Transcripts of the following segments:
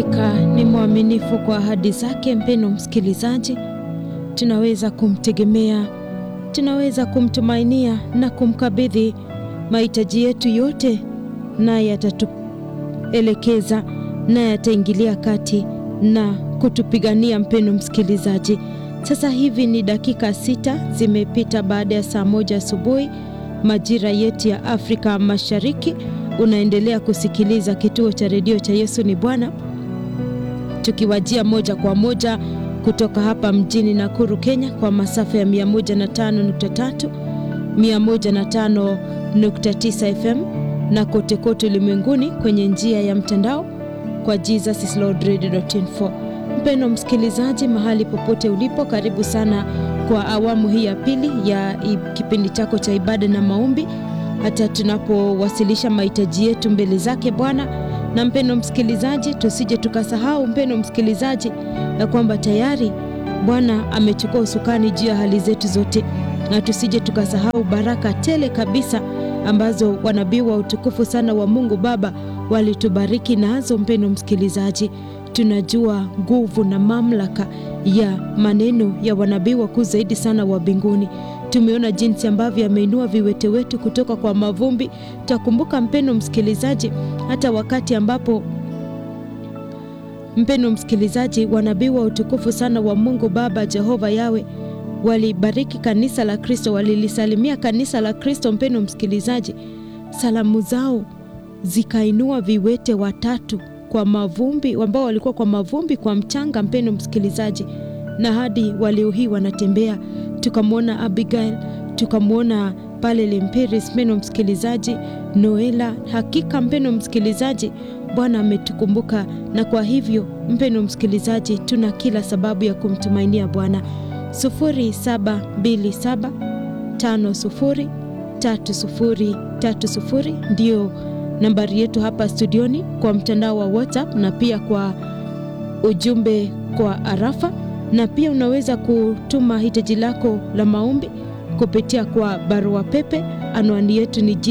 Ka ni mwaminifu kwa ahadi zake. Mpendo msikilizaji, tunaweza kumtegemea, tunaweza kumtumainia na kumkabidhi mahitaji yetu yote, naye atatuelekeza, naye ataingilia kati na kutupigania. Mpendo msikilizaji, sasa hivi ni dakika sita zimepita baada ya saa moja asubuhi majira yetu ya Afrika Mashariki. Unaendelea kusikiliza kituo cha redio cha Yesu ni Bwana, tukiwajia moja kwa moja kutoka hapa mjini Nakuru, Kenya, kwa masafa ya 105.3, 105.9 FM na kote kote ulimwenguni kwenye njia ya mtandao kwa jesuslordradio.info. Mpendo msikilizaji, mahali popote ulipo, karibu sana kwa awamu hii ya pili ya kipindi chako cha ibada na maombi, hata tunapowasilisha mahitaji yetu mbele zake Bwana. Na mpendo msikilizaji, tusije tukasahau mpendo msikilizaji, ya kwamba tayari Bwana amechukua usukani juu ya hali zetu zote, na tusije tukasahau baraka tele kabisa ambazo wanabii wa utukufu sana wa Mungu Baba walitubariki nazo. Mpendo msikilizaji, tunajua nguvu na mamlaka ya maneno ya wanabii wakuu zaidi sana wa mbinguni. Tumeona jinsi ambavyo ameinua viwete wetu kutoka kwa mavumbi. Tutakumbuka mpendo msikilizaji, hata wakati ambapo mpendo msikilizaji, wanabii wa utukufu sana wa Mungu Baba Jehova Yawe walibariki kanisa la Kristo, walilisalimia kanisa la Kristo. Mpendo msikilizaji, salamu zao zikainua viwete watatu kwa mavumbi, ambao walikuwa kwa mavumbi, kwa mchanga, mpendo msikilizaji, na hadi waleo hii wanatembea. Tukamwona Abigail, tukamwona pale Lemperis, mpendo msikilizaji, Noela. Hakika mpendo msikilizaji, Bwana ametukumbuka, na kwa hivyo mpendo msikilizaji, tuna kila sababu ya kumtumainia Bwana. 0727503030 ndio nambari yetu hapa studioni, kwa mtandao wa WhatsApp na pia kwa ujumbe kwa arafa, na pia unaweza kutuma hitaji lako la maombi kupitia kwa barua pepe. Anwani yetu ni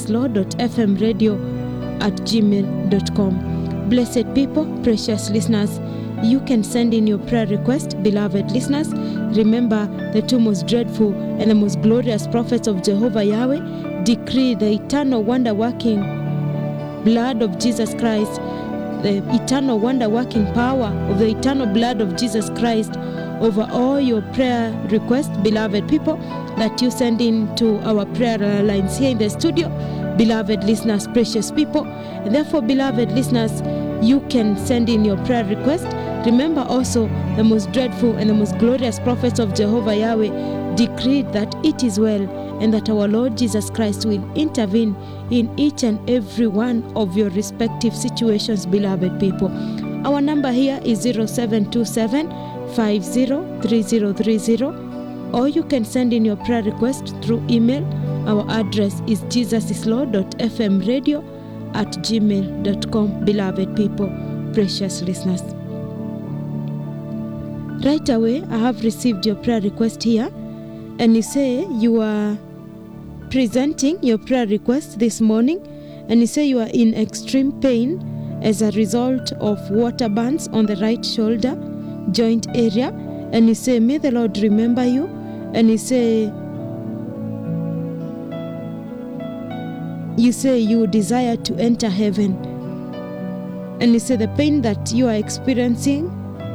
jesuslord.fmradio@gmail.com. Blessed people, precious listeners, you can send in your prayer request. Beloved listeners, remember the two most dreadful and the most glorious prophets of Jehovah Yahweh decree the eternal wonder working blood of Jesus Christ, the eternal wonder working power of the eternal blood of Jesus Christ over all your prayer requests, beloved people, that you send in to our prayer lines here in the studio, beloved listeners, precious people. And therefore, beloved listeners, you can send in your prayer request. Remember also the most dreadful and the most glorious prophets of Jehovah Yahweh decreed that it is well and that our Lord Jesus Christ will intervene in each and every one of your respective situations, beloved people. Our number here is 0727 503030, or you can send in your prayer request through email. Our address is jesuslord.fmradio at gmail.com, beloved people, precious listeners. Right away, I have received your prayer request here, and you say you are presenting your prayer request this morning, and you say you are in extreme pain as a result of water burns on the right shoulder joint area, and you say, May the Lord remember you, and you say, you say you desire to enter heaven, and you say the pain that you are experiencing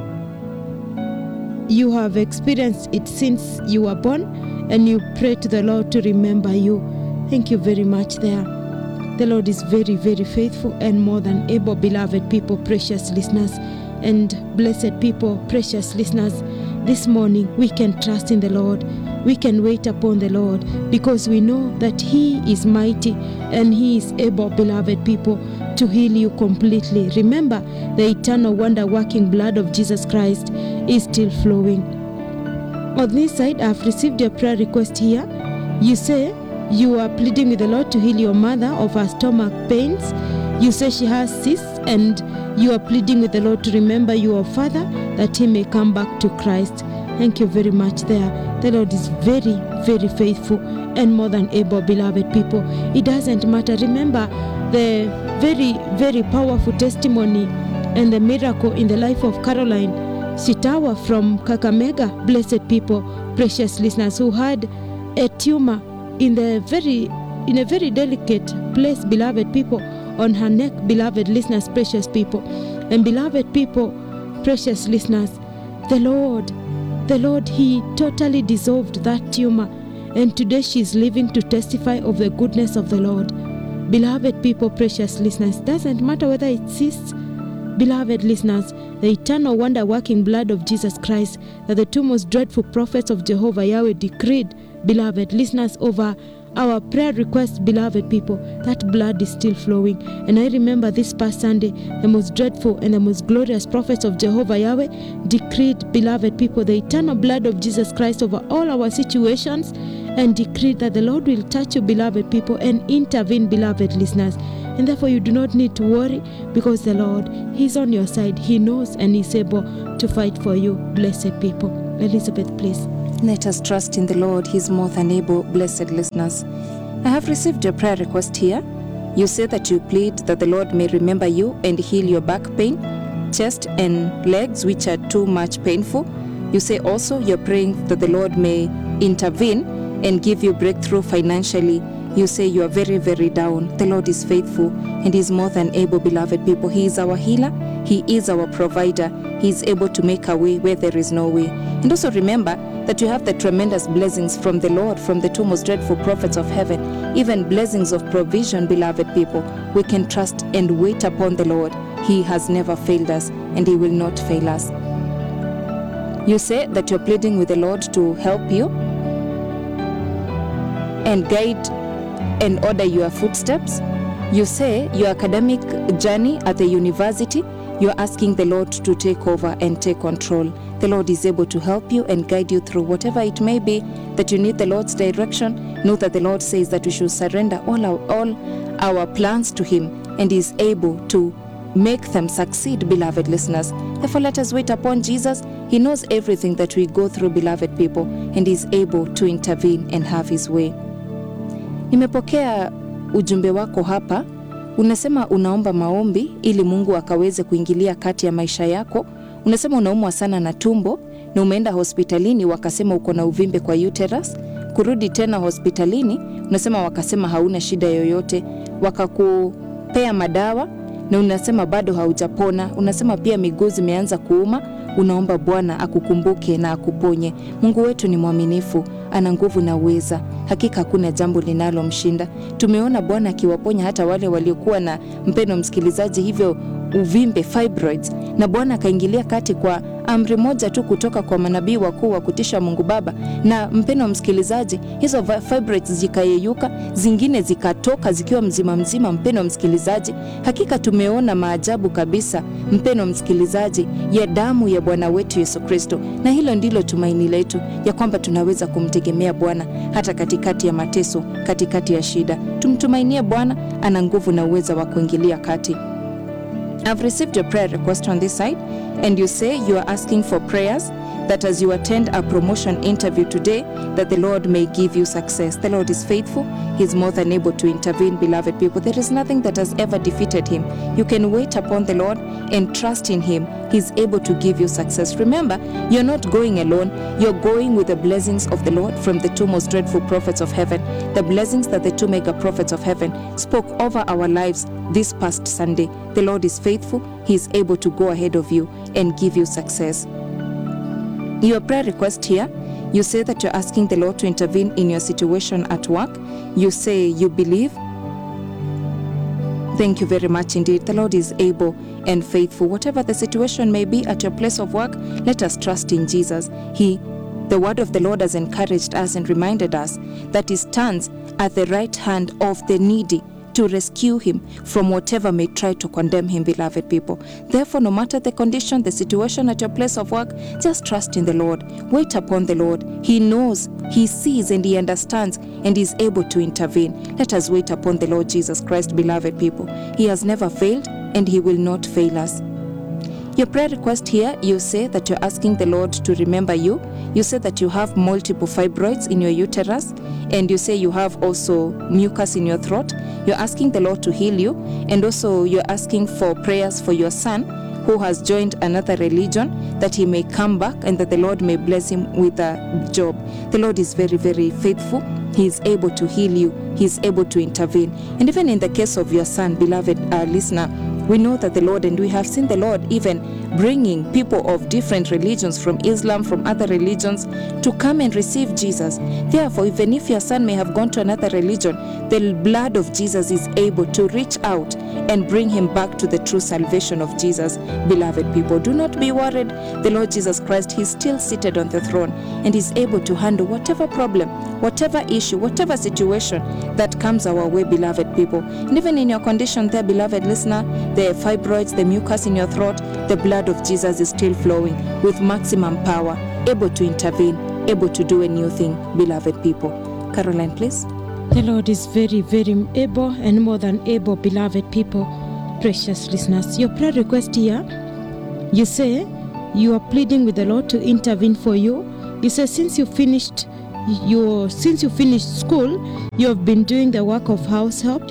you have experienced it since you were born, and you pray to the Lord to remember you. Thank you very much there. The Lord is very, very faithful and more than able, beloved people, precious listeners, and blessed people, precious listeners. This morning we can trust in the Lord. We can wait upon the Lord because we know that He is mighty and He is able, beloved people, to heal you completely. Remember, the eternal wonder working blood of Jesus Christ is still flowing. On this side, I've received your prayer request here. You say you are pleading with the Lord to heal your mother of her stomach pains. You say she has cysts, and you are pleading with the Lord to remember your father that he may come back to Christ. Thank you very much there. The Lord is very, very faithful and more than able, beloved people. It doesn't matter. Remember the very, very powerful testimony and the miracle in the life of Caroline Shitawa from Kakamega. Blessed people, precious listeners, who had a tumor in the very in a very delicate place, beloved people, on her neck, beloved listeners, precious people. And beloved people, precious listeners, the Lord, the Lord, He totally dissolved that tumor. And today she is living to testify of the goodness of the Lord. Beloved people, precious listeners, doesn't matter whether it cysts, beloved listeners, the eternal wonder working blood of Jesus Christ that the two most dreadful prophets of Jehovah Yahweh decreed, beloved listeners, over our prayer request, beloved people, that blood is still flowing. And I remember this past Sunday, the most dreadful and the most glorious prophets of Jehovah Yahweh decreed, beloved people, the eternal blood of Jesus Christ over all our situations and decreed that the Lord will touch you, beloved people, and intervene, beloved listeners. And therefore, you do not need to worry because the Lord, He's on your side. He knows and He's able to fight for you, blessed people. Elizabeth, please. Let us trust in the Lord. He's more than able, blessed listeners. I have received your prayer request here. You say that you plead that the Lord may remember you and heal your back pain, chest, and legs, which are too much painful. You say also you're praying that the Lord may intervene and give you breakthrough financially. You say you are very, very down. The Lord is faithful and He is more than able, beloved people. He is our healer, He is our provider. He is able to make a way where there is no way. And also remember that you have the tremendous blessings from the Lord, from the two most dreadful prophets of heaven, even blessings of provision, beloved people. We can trust and wait upon the Lord. He has never failed us and He will not fail us. You say that you're pleading with the Lord to help you and guide and order your footsteps. You say your academic journey at the university, you're asking the Lord to take over and take control. The Lord is able to help you and guide you through whatever it may be that you need the Lord's direction. Know that the Lord says that we should surrender all our, all our plans to Him and is able to make them succeed, beloved listeners. Therefore, let us wait upon Jesus. He knows everything that we go through, beloved people, and is able to intervene and have His way. Nimepokea ujumbe wako hapa. Unasema unaomba maombi ili Mungu akaweze kuingilia kati ya maisha yako. Unasema unaumwa sana na tumbo na umeenda hospitalini, wakasema uko na uvimbe kwa uterus. Kurudi tena hospitalini, unasema wakasema hauna shida yoyote, wakakupea madawa na unasema bado haujapona. Unasema pia miguu zimeanza kuuma. Unaomba Bwana akukumbuke na akuponye. Mungu wetu ni mwaminifu, ana nguvu na uweza. Hakika hakuna jambo linalomshinda. Tumeona Bwana akiwaponya hata wale waliokuwa na mpeno msikilizaji, hivyo uvimbe fibroids, na Bwana akaingilia kati kwa amri moja tu kutoka kwa manabii wakuu wa kutisha Mungu Baba, na mpeno msikilizaji, hizo fibroids zikayeyuka, zingine zikatoka zikiwa mzima mzima. Mpeno msikilizaji, hakika tumeona maajabu kabisa, mpeno msikilizaji, ya damu ya Bwana wetu Yesu Kristo, na hilo ndilo tumaini letu ya kwamba tunaweza kumtegemea Bwana hata katikati ya mateso, katikati ya shida. Tumtumainie Bwana, ana nguvu na uweza wa kuingilia kati. I've received your prayer request on this side, and you say you are asking for prayers that as you attend a promotion interview today, that the Lord may give you success. The Lord is faithful, He's more than able to intervene, beloved people. There is nothing that has ever defeated Him. You can wait upon the Lord and trust in Him. He's able to give you success. Remember, you're not going alone, you're going with the blessings of the Lord from the two most dreadful prophets of heaven, the blessings that the two mega prophets of heaven spoke over our lives this past Sunday. The Lord is faithful, He is able to go ahead of you and give you success. Your prayer request here, you say that you're asking the Lord to intervene in your situation at work. You say you believe. Thank you very much indeed. The Lord is able and faithful. Whatever the situation may be at your place of work, let us trust in Jesus. He, the word of the Lord has encouraged us and reminded us that He stands at the right hand of the needy to rescue him from whatever may try to condemn him, beloved people. Therefore, no matter the condition, the situation at your place of work, just trust in the Lord. Wait upon the Lord. He knows, He sees, and He understands, and is able to intervene. Let us wait upon the Lord Jesus Christ, beloved people. He has never failed, and He will not fail us. Your prayer request here, you say that you're asking the Lord to remember you. You say that you have multiple fibroids in your uterus, and you say you have also mucus in your throat. You're asking the Lord to heal you, and also you're asking for prayers for your son who has joined another religion that he may come back and that the Lord may bless him with a job. The Lord is very, very faithful. He is able to heal you, He is able to intervene. And even in the case of your son, beloved uh, listener, we know that the Lord, and we have seen the Lord even bringing people of different religions from Islam, from other religions, to come and receive Jesus. Therefore, even if your son may have gone to another religion, the blood of Jesus is able to reach out and bring him back to the true salvation of Jesus. Beloved people, do not be worried. The Lord Jesus Christ, He's still seated on the throne and is able to handle whatever problem, whatever issue, whatever situation that comes our way, beloved people. And even in your condition there, beloved listener, the fibroids, the mucus in your throat, the blood of Jesus is still flowing with maximum power, able to intervene, able to do a new thing, beloved people. Caroline, please. The Lord is very, very able and more than able, beloved people, precious listeners. Your prayer request here, you say you are pleading with the Lord to intervene for you. You say since you finished your since you finished school, you have been doing the work of house help.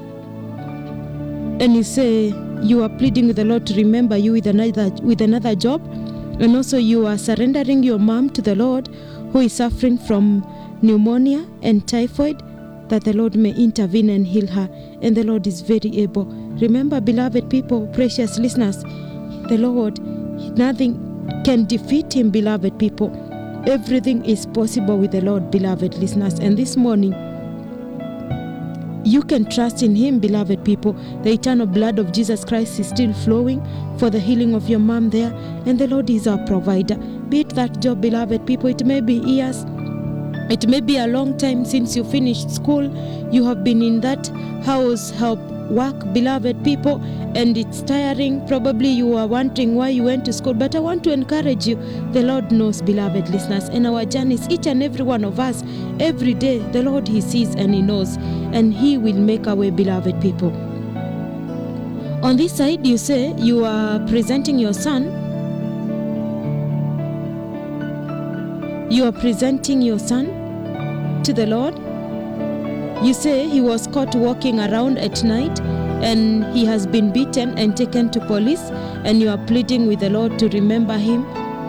And you say you are pleading with the Lord to remember you with another with another job. And also you are surrendering your mom to the Lord who is suffering from pneumonia and typhoid that the Lord may intervene and heal her. And the Lord is very able. Remember, beloved people, precious listeners, the Lord, nothing can defeat him, beloved people. Everything is possible with the Lord, beloved listeners. And this morning, you can trust in him, beloved people. The eternal blood of Jesus Christ is still flowing for the healing of your mom there, and the Lord is our provider. Be it that job, beloved people, it may be years, it may be a long time since you finished school. You have been in that house help work, beloved people, and it's tiring. Probably you are wondering why you went to school, but I want to encourage you. The Lord knows, beloved listeners, and our journeys, each and every one of us, every day, the Lord He sees and He knows, and He will make our way, beloved people. On this side, you say you are presenting your son. You are presenting your son to the Lord. You say he was caught walking around at night and he has been beaten and taken to police, and you are pleading with the Lord to remember him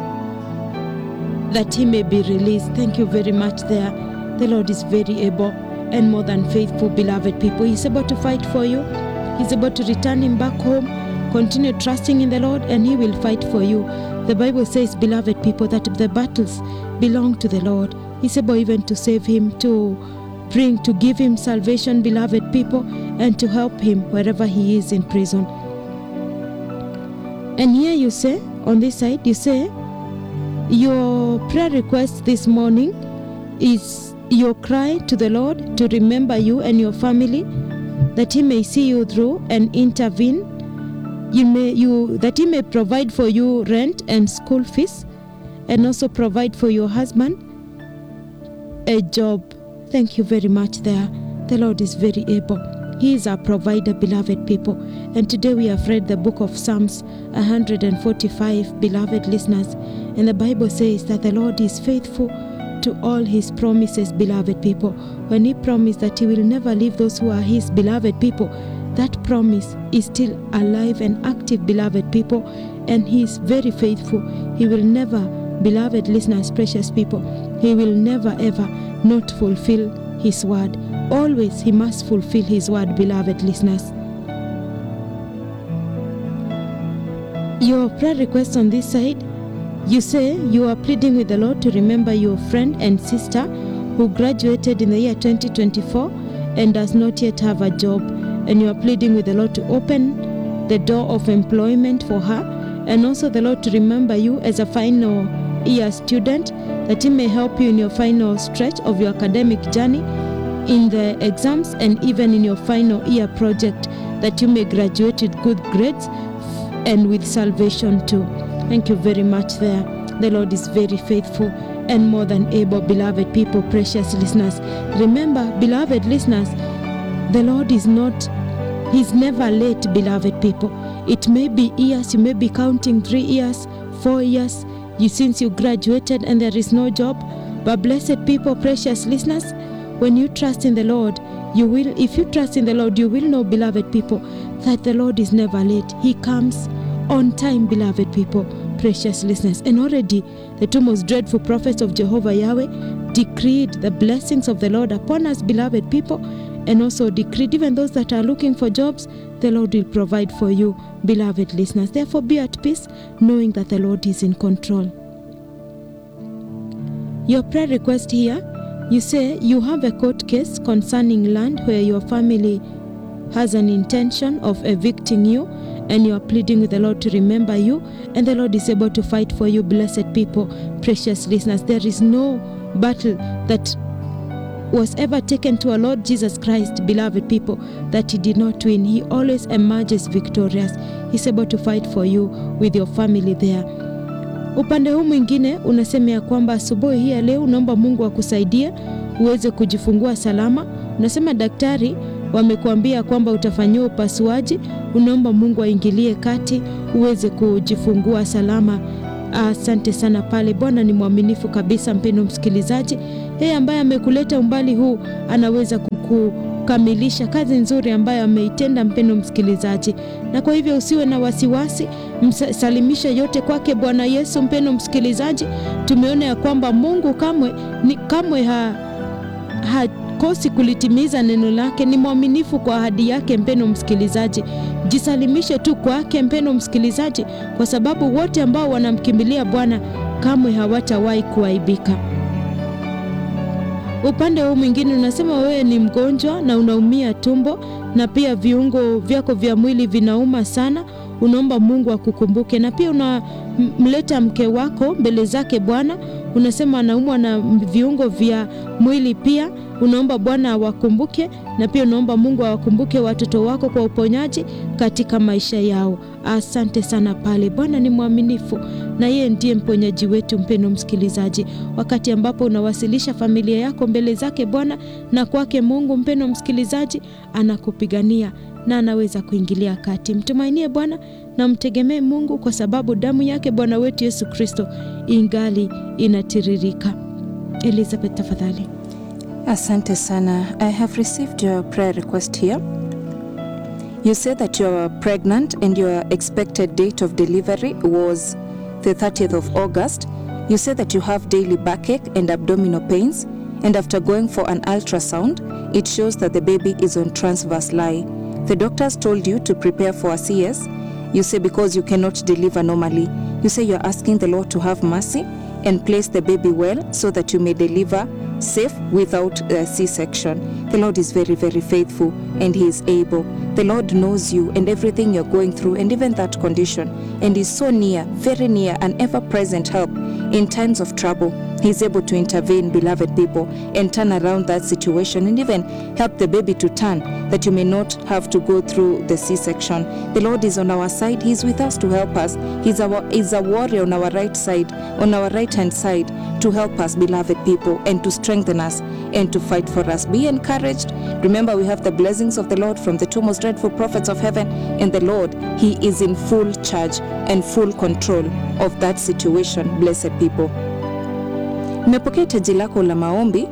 that he may be released. Thank you very much there. The Lord is very able and more than faithful, beloved people. He's able to fight for you, He's able to return him back home. Continue trusting in the Lord, and He will fight for you. The Bible says, beloved people, that the battles belong to the Lord. He's able even to save him, to bring, to give him salvation, beloved people, and to help him wherever he is in prison. And here you say, on this side, you say, your prayer request this morning is your cry to the Lord to remember you and your family, that He may see you through and intervene. You may you that He may provide for you rent and school fees, and also provide for your husband a job. Thank you very much there. The Lord is very able. He is our provider, beloved people. And today we have read the book of Psalms 145, beloved listeners. And the Bible says that the Lord is faithful to all his promises, beloved people. When he promised that he will never leave those who are his beloved people, that promise is still alive and active, beloved people. And he is very faithful. He will never, beloved listeners, precious people, he will never ever not fulfill his word. Always he must fulfill his word, beloved listeners. Your prayer request on this side, you say you are pleading with the Lord to remember your friend and sister who graduated in the year 2024 and does not yet have a job, and you are pleading with the Lord to open the door of employment for her, and also the Lord to remember you as a final year student that He may help you in your final stretch of your academic journey, in the exams, and even in your final year project, that you may graduate with good grades and with salvation too. Thank you very much there. The Lord is very faithful and more than able, beloved people, precious listeners. Remember, beloved listeners, the Lord is not, He's never late, beloved people. It may be years, you may be counting three years, four years, you since you graduated and there is no job. But blessed people, precious listeners, when you trust in the Lord, you will, if you trust in the Lord, you will know, beloved people, that the Lord is never late. He comes on time, beloved people, precious listeners. And already the two most dreadful prophets of Jehovah Yahweh decreed the blessings of the Lord upon us, beloved people, and also decreed even those that are looking for jobs, the Lord will provide for you, beloved listeners. Therefore, be at peace, knowing that the Lord is in control. Your prayer request here you say you have a court case concerning land where your family has an intention of evicting you and you are pleading with the Lord to remember you, and the Lord is able to fight for you, blessed people, precious listeners. There is no battle that was ever taken to our Lord Jesus Christ, beloved people, that He did not win. He always emerges victorious. He's able to fight for you with your family there. Upande huu mwingine unasema ya kwamba asubuhi hii ya leo unaomba Mungu akusaidie uweze kujifungua salama. Unasema daktari wamekuambia kwamba utafanyiwa upasuaji, unaomba Mungu aingilie kati uweze kujifungua salama. Asante sana pale. Bwana ni mwaminifu kabisa, mpendo msikilizaji. Yeye ambaye amekuleta umbali huu anaweza kukamilisha kazi nzuri ambayo ameitenda, mpendo msikilizaji, na kwa hivyo usiwe na wasiwasi, msalimisha yote kwake Bwana Yesu. Mpendo msikilizaji, tumeona ya kwamba Mungu kamwe, ni, kamwe ha, hakosi kulitimiza neno lake, ni mwaminifu kwa ahadi yake. Mpendo msikilizaji, jisalimishe tu kwake, mpendo msikilizaji, kwa sababu wote ambao wanamkimbilia Bwana kamwe hawatawahi kuaibika. Upande huu mwingine unasema wewe ni mgonjwa na unaumia tumbo na pia viungo vyako vya mwili vinauma sana, unaomba Mungu akukumbuke, na pia unamleta mke wako mbele zake Bwana, unasema anaumwa na viungo vya mwili pia, unaomba Bwana awakumbuke, na pia unaomba Mungu awakumbuke watoto wako kwa uponyaji katika maisha yao. Asante sana pale. Bwana ni mwaminifu na yeye ndiye mponyaji wetu. Mpendo msikilizaji, wakati ambapo unawasilisha familia yako mbele zake Bwana na kwake Mungu, mpendo msikilizaji, anakupigania na anaweza kuingilia kati. Mtumainie Bwana na mtegemee Mungu, kwa sababu damu yake Bwana wetu Yesu Kristo ingali inatiririka. Elizabeth, tafadhali. Asante sana. I have received your prayer request here. You said that you are pregnant and your expected date of delivery was the 30th of August. You said that you have daily backache and abdominal pains, and after going for an ultrasound, it shows that the baby is on transverse lie. The doctors told you to prepare for a CS. You say because you cannot deliver normally. You say you're asking the Lord to have mercy and place the baby well so that you may deliver safe without a C-section. The Lord is very, very faithful and He is able. The Lord knows you and everything you're going through and even that condition and is so near, very near, an ever-present help in times of trouble. He's able to intervene, beloved people, and turn around that situation and even help the baby to turn that you may not have to go through the C-section. The Lord is on our side. He's with us to help us. He's our is a warrior on our right side, on our right hand side, to help us, beloved people, and to strengthen us and to fight for us. Be encouraged. Remember, we have the blessings of the Lord from the two most dreadful prophets of heaven, and the Lord, He is in full charge and full control of that situation, blessed people. Nimepokea hitaji lako la maombi.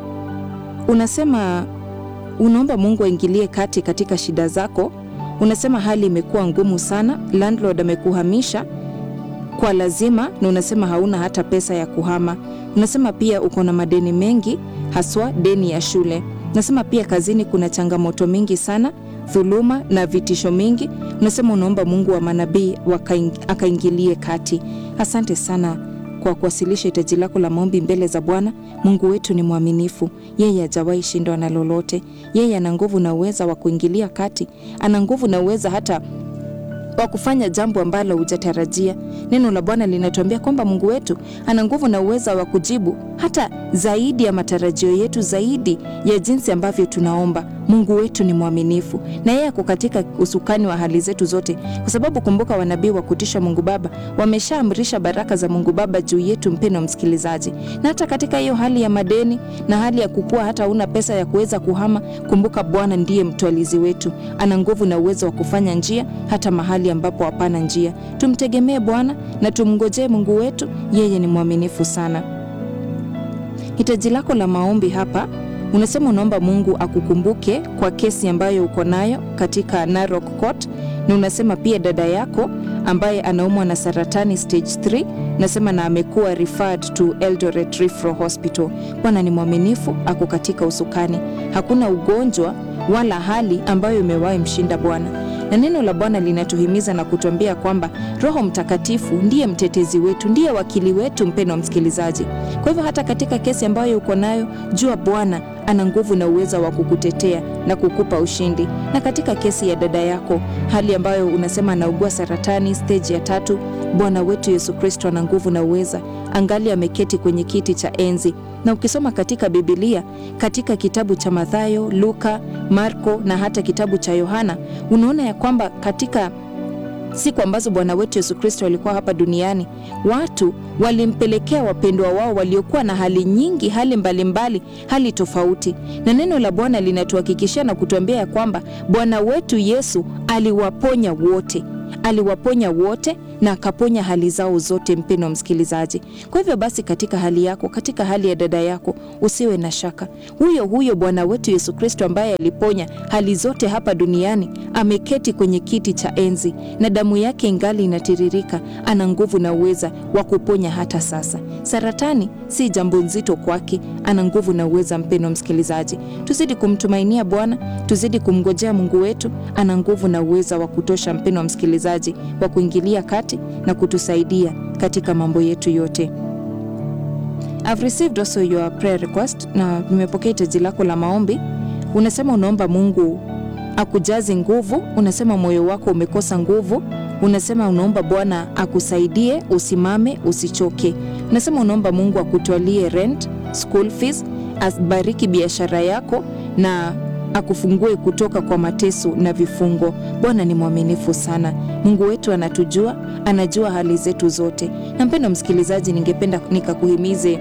Unasema unaomba Mungu aingilie kati katika shida zako. Unasema hali imekuwa ngumu sana, landlord amekuhamisha kwa lazima, na unasema hauna hata pesa ya kuhama. Unasema pia uko na madeni mengi, haswa deni ya shule. Unasema pia kazini kuna changamoto mingi sana, dhuluma na vitisho mingi. Unasema unaomba Mungu wa manabii akaingilie kati. Asante sana kwa kuwasilisha hitaji lako la maombi mbele za Bwana. Mungu wetu ni mwaminifu, yeye hajawahi shindwa na lolote. Yeye ana nguvu na uweza wa kuingilia kati, ana nguvu na uweza hata wa kufanya jambo ambalo hujatarajia. Neno la Bwana linatuambia kwamba Mungu wetu ana nguvu na uweza wa kujibu hata zaidi ya matarajio yetu, zaidi ya jinsi ambavyo tunaomba. Mungu wetu ni mwaminifu na yeye ako katika usukani wa hali zetu zote, kwa sababu kumbuka, wanabii wa kutisha Mungu Baba wameshaamrisha baraka za Mungu Baba juu yetu, mpendo msikilizaji. Na hata katika hiyo hali ya madeni na hali ya kukua, hata una pesa ya kuweza kuhama, kumbuka Bwana ndiye mtwalizi wetu, ana nguvu na uwezo wa kufanya njia hata mahali ambapo hapana njia. Tumtegemee Bwana na tumngojee Mungu wetu, yeye ni mwaminifu sana. Hitaji lako la maombi hapa unasema unaomba Mungu akukumbuke kwa kesi ambayo uko nayo katika Narok Court, na unasema pia dada yako ambaye anaumwa na saratani stage 3 nasema na amekuwa referred to Eldoret Referral Hospital. Bwana ni mwaminifu, ako katika usukani, hakuna ugonjwa wala hali ambayo imewahi mshinda Bwana na neno la Bwana linatuhimiza na kutuambia kwamba Roho Mtakatifu ndiye mtetezi wetu, ndiye wakili wetu, mpendwa msikilizaji. Kwa hivyo hata katika kesi ambayo uko nayo, jua Bwana ana nguvu na uweza wa kukutetea na kukupa ushindi. Na katika kesi ya dada yako, hali ambayo unasema anaugua saratani stage ya tatu, Bwana wetu Yesu Kristo ana nguvu na uweza, angali ameketi kwenye kiti cha enzi na ukisoma katika Biblia katika kitabu cha Mathayo, Luka, Marko na hata kitabu cha Yohana unaona ya kwamba katika siku ambazo Bwana wetu Yesu Kristo alikuwa hapa duniani, watu walimpelekea wapendwa wao waliokuwa na hali nyingi, hali mbalimbali mbali, hali tofauti, na neno la Bwana linatuhakikishia na kutuambia ya kwamba Bwana wetu Yesu aliwaponya wote aliwaponya wote na akaponya hali zao zote, mpendwa msikilizaji. Kwa hivyo basi, katika hali yako, katika hali ya dada yako, usiwe na shaka. Huyo huyo Bwana wetu Yesu Kristo ambaye aliponya hali zote hapa duniani ameketi kwenye kiti cha enzi na damu yake ingali inatiririka. Ana nguvu na uweza wa kuponya hata sasa. Saratani si jambo nzito kwake, ana nguvu na uweza. Mpendwa msikilizaji, tuzidi kumtumainia Bwana, tuzidi kumngojea Mungu wetu, ana nguvu na uweza wa kutosha, mpendwa msikilizaji, wa kuingilia kati na kutusaidia katika mambo yetu yote. I've received also your prayer request, na nimepokea hitaji lako la maombi. Unasema unaomba Mungu akujaze nguvu, unasema moyo wako umekosa nguvu, unasema unaomba Bwana akusaidie, usimame, usichoke. Unasema unaomba Mungu akutwalie rent, school fees, asibariki biashara yako na akufungue kutoka kwa mateso na vifungo. Bwana ni mwaminifu sana. Mungu wetu anatujua, anajua hali zetu zote. Na mpendo msikilizaji, ningependa nikakuhimize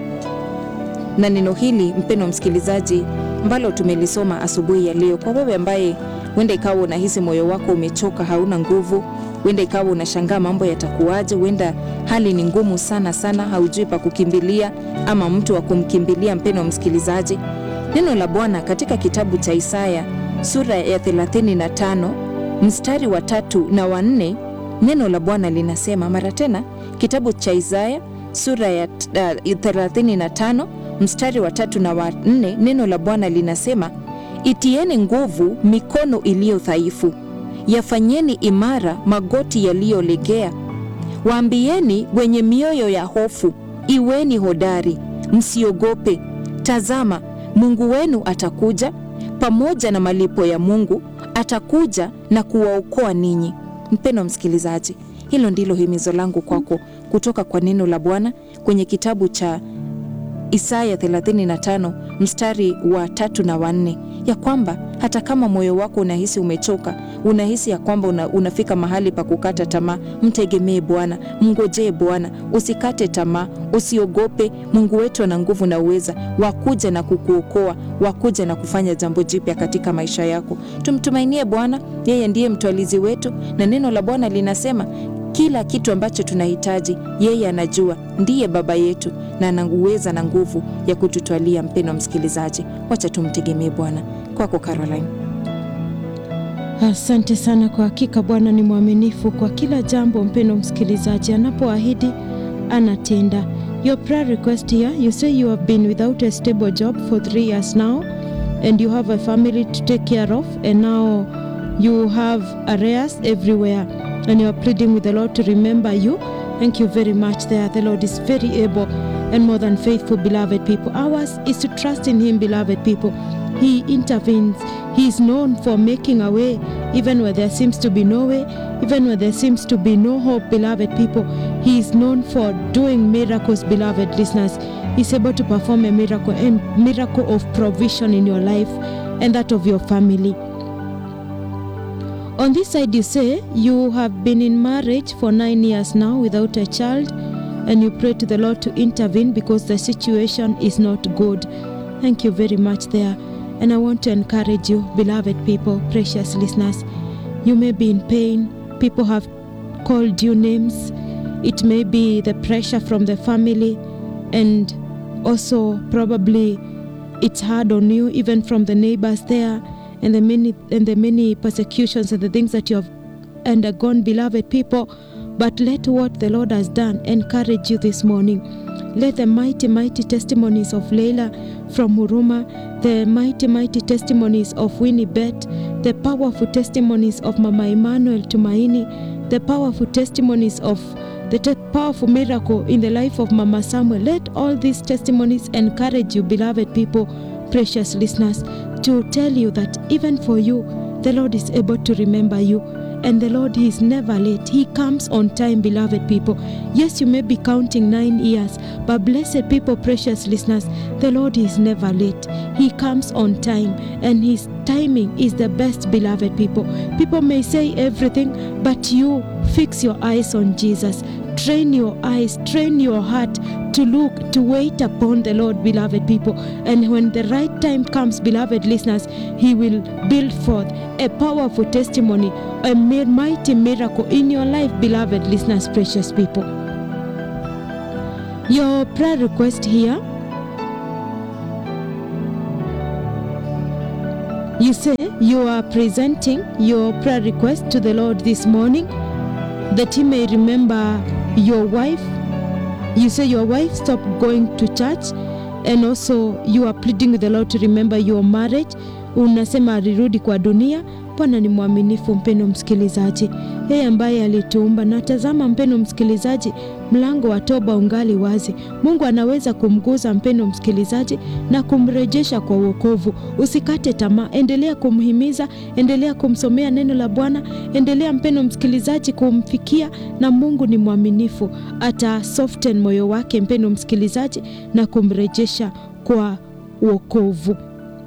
na neno hili, mpendo msikilizaji, ambalo tumelisoma asubuhi ya leo, kwa wewe ambaye huenda ikawa unahisi moyo wako umechoka, hauna nguvu, huenda ikawa unashangaa mambo yatakuwaje, huenda hali ni ngumu sana sana, haujui pa kukimbilia ama mtu wa kumkimbilia. Mpendo msikilizaji, Neno la Bwana katika kitabu cha Isaya sura ya 35 mstari wa tatu na wa nne, neno la Bwana linasema mara tena, kitabu cha Isaya sura ya uh, 35 mstari wa tatu na wa nne, neno la Bwana linasema itieni nguvu mikono iliyo dhaifu, yafanyeni imara magoti yaliyolegea, waambieni wenye mioyo ya hofu, iweni hodari, msiogope. Tazama, Mungu wenu atakuja pamoja na malipo ya Mungu, atakuja na kuwaokoa ninyi. Mpendwa msikilizaji, hilo ndilo himizo langu kwako kutoka kwa neno la Bwana kwenye kitabu cha Isaya 35 mstari wa tatu na wanne, ya kwamba hata kama moyo wako unahisi umechoka, unahisi ya kwamba una, unafika mahali pa kukata tamaa, mtegemee Bwana, mngojee Bwana, usikate tamaa, usiogope. Mungu wetu ana nguvu na uweza wakuja na kukuokoa, wakuja na kufanya jambo jipya katika maisha yako. Tumtumainie Bwana, yeye ndiye mtwalizi wetu, na neno la Bwana linasema kila kitu ambacho tunahitaji yeye anajua, ndiye baba yetu na ana uweza na nguvu ya kututwalia. Mpendwa msikilizaji, wacha tumtegemee Bwana. Kwako Caroline. Asante sana. Kwa hakika Bwana ni mwaminifu kwa kila jambo. Mpendwa msikilizaji, anapoahidi anatenda. Your prayer request here, you say you have been without a stable job for three years now and you have a family to take care of and now you have arrears everywhere and you are pleading with the Lord to remember you. Thank you very much there. The Lord is very able and more than faithful, beloved people. Ours is to trust in Him, beloved people. He intervenes. He is known for making a way even where there seems to be no way, even where there seems to be no hope, beloved people. He is known for doing miracles, beloved listeners. He's able to perform a miracle, a miracle of provision in your life and that of your family. On this side, you say you have been in marriage for nine years now without a child, and you pray to the Lord to intervene because the situation is not good. Thank you very much there. And I want to encourage you, beloved people, precious listeners. You may be in pain, people have called you names. It may be the pressure from the family, and also probably it's hard on you, even from the neighbors there, and the many and the many persecutions and the things that you have undergone, beloved people. But let what the Lord has done encourage you this morning. Let the mighty, mighty testimonies of Leila from Huruma, the mighty, mighty testimonies of Winnie Bet, the powerful testimonies of Mama Emmanuel Tumaini, the powerful testimonies of the te- powerful miracle in the life of Mama Samuel. Let all these testimonies encourage you, beloved people, precious listeners, to tell you that even for you, the Lord is able to remember you. And the Lord, He is never late. He comes on time, beloved people. Yes, you may be counting nine years, but blessed people, precious listeners, the Lord is never late. He comes on time, and His timing is the best, beloved people. People may say everything, but you fix your eyes on Jesus. Train your eyes, train your heart to look, to wait upon the Lord, beloved people. And when the right time comes, beloved listeners, He will build forth a powerful testimony, a mi- mighty miracle in your life, beloved listeners, precious people. Your prayer request here you say you are presenting your prayer request to the Lord this morning that He may remember your wife. You say your wife stopped going to church, and also you are pleading with the Lord to remember your marriage. Unasema alirudi kwa dunia. Bwana ni mwaminifu, mpendo msikilizaji, yeye ambaye alituumba. Na tazama, mpendo msikilizaji, mlango wa toba ungali wazi. Mungu anaweza kumguza mpendo msikilizaji na kumrejesha kwa wokovu. Usikate tamaa, endelea kumhimiza, endelea kumsomea neno la Bwana, endelea mpendo msikilizaji kumfikia, na Mungu ni mwaminifu, ata soften moyo wake mpendo msikilizaji na kumrejesha kwa wokovu.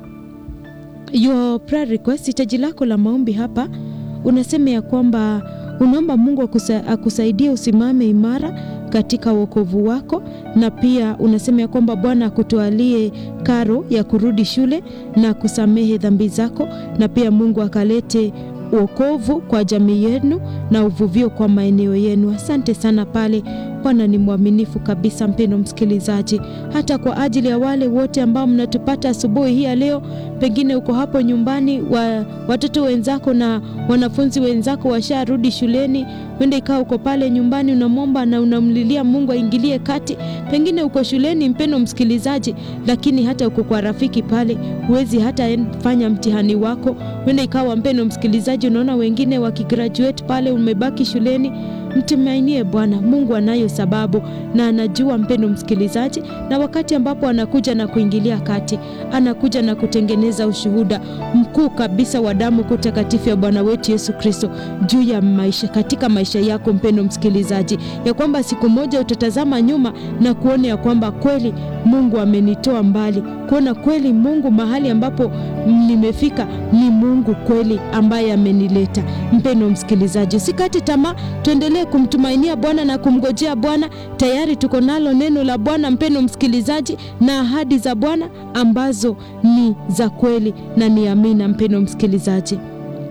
Your prayer request, hitaji lako la maombi hapa, unasema ya kwamba unaomba Mungu akusa, akusaidie usimame imara katika wokovu wako, na pia unasema ya kwamba Bwana akutwalie karo ya kurudi shule na kusamehe dhambi zako, na pia Mungu akalete wokovu kwa jamii yenu na uvuvio kwa maeneo yenu. Asante sana pale. Bwana ni mwaminifu kabisa, mpendo msikilizaji, hata kwa ajili ya wale wote ambao mnatupata asubuhi hii ya leo. Pengine uko hapo nyumbani, wa, watoto wenzako na wanafunzi wenzako washarudi shuleni, wenda ikawa uko pale nyumbani unamwomba na unamlilia Mungu aingilie kati. Pengine uko shuleni, mpendo msikilizaji, lakini hata uko kwa rafiki pale, huwezi hata en- fanya mtihani wako. Wenda ikawa mpendo msikilizaji, unaona wengine wakigraduate pale, umebaki shuleni Mtumainie Bwana. Mungu anayo sababu na anajua, mpendo msikilizaji, na wakati ambapo anakuja na kuingilia kati, anakuja na kutengeneza ushuhuda mkuu kabisa wa damu kuu takatifu ya Bwana wetu Yesu Kristo juu ya maisha, katika maisha yako mpendo msikilizaji, ya kwamba siku moja utatazama nyuma na kuona ya kwamba kweli Mungu amenitoa mbali, kuona kweli Mungu mahali ambapo nimefika ni Mungu kweli ambaye amenileta. Mpendo msikilizaji, usikate tamaa, tuendelee kumtumainia Bwana na kumgojea Bwana. Tayari tuko nalo neno la Bwana, mpendo msikilizaji, na ahadi za Bwana ambazo ni za kweli na ni amina. Mpendo msikilizaji,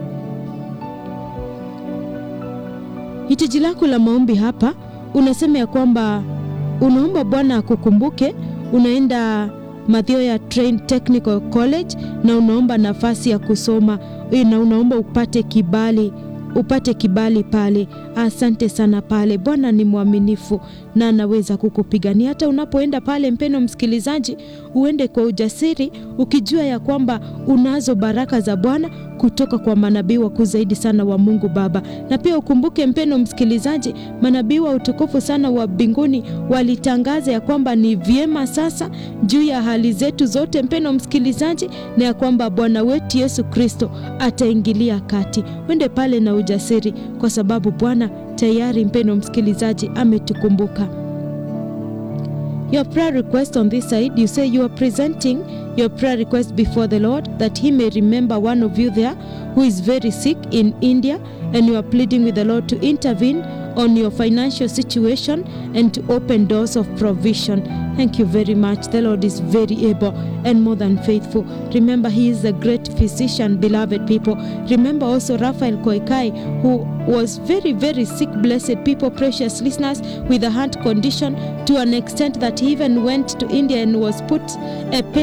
hitaji lako la maombi hapa unasema ya kwamba unaomba Bwana akukumbuke, unaenda Mathioya Train Technical College na unaomba nafasi ya kusoma na unaomba upate kibali upate kibali pale. Asante sana pale. Bwana ni mwaminifu na anaweza kukupigania hata unapoenda pale. Mpeno msikilizaji, uende kwa ujasiri ukijua ya kwamba unazo baraka za Bwana kutoka kwa manabii wakuu zaidi sana wa Mungu Baba. Na pia ukumbuke mpeno msikilizaji, manabii wa utukufu sana wa mbinguni walitangaza ya kwamba ni vyema sasa juu ya hali zetu zote, mpeno msikilizaji, na ya kwamba Bwana wetu Yesu Kristo ataingilia kati. Wende pale na ujasiri, kwa sababu Bwana tayari, mpeno msikilizaji, ametukumbuka. Your prayer request on this side, you say you are presenting your prayer request before the Lord that He may remember one of you there who is very sick in India, and you are pleading with the Lord to intervene on your financial situation and to open doors of provision. Thank you very much. The Lord is very able and more than faithful. Remember, He is a great physician, beloved people. Remember also Raphael Koikai, who was very, very sick, blessed people, precious listeners, with a heart condition to an extent that he even went to India and was put a pacemaker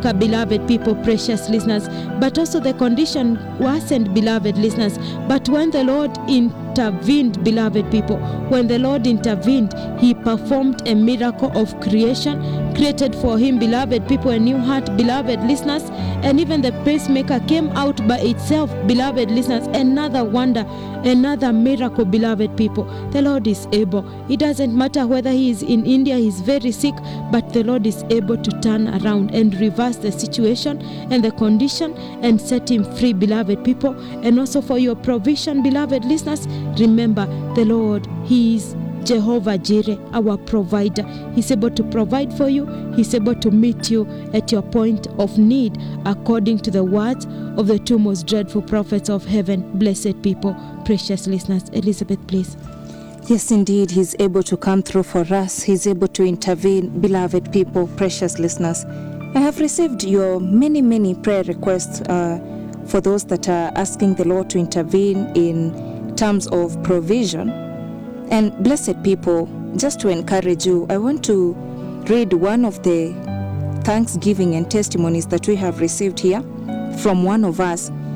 pacemaker, beloved people, precious listeners, but also the condition worsened, beloved listeners. But when the Lord intervened, beloved people, when the Lord intervened, He performed a miracle of creation, created for Him, beloved people, a new heart, beloved listeners, and even the pacemaker came out by itself, beloved listeners. Another wonder, another miracle, beloved people. The Lord is able. It doesn't matter whether He is in India, He's very sick, but the Lord is able to turn around and reverse the situation and the condition and set him free, beloved people. And also for your provision, beloved listeners, remember the Lord, He is Jehovah Jireh, our provider. He's able to provide for you, He's able to meet you at your point of need, according to the words of the two most dreadful prophets of heaven. Blessed people, precious listeners. Elizabeth, please. Yes, indeed, He's able to come through for us. He's able to intervene, beloved people, precious listeners. I have received your many, many prayer requests uh, for those that are asking the Lord to intervene in terms of provision. And blessed people, just to encourage you, I want to read one of the thanksgiving and testimonies that we have received here from one of us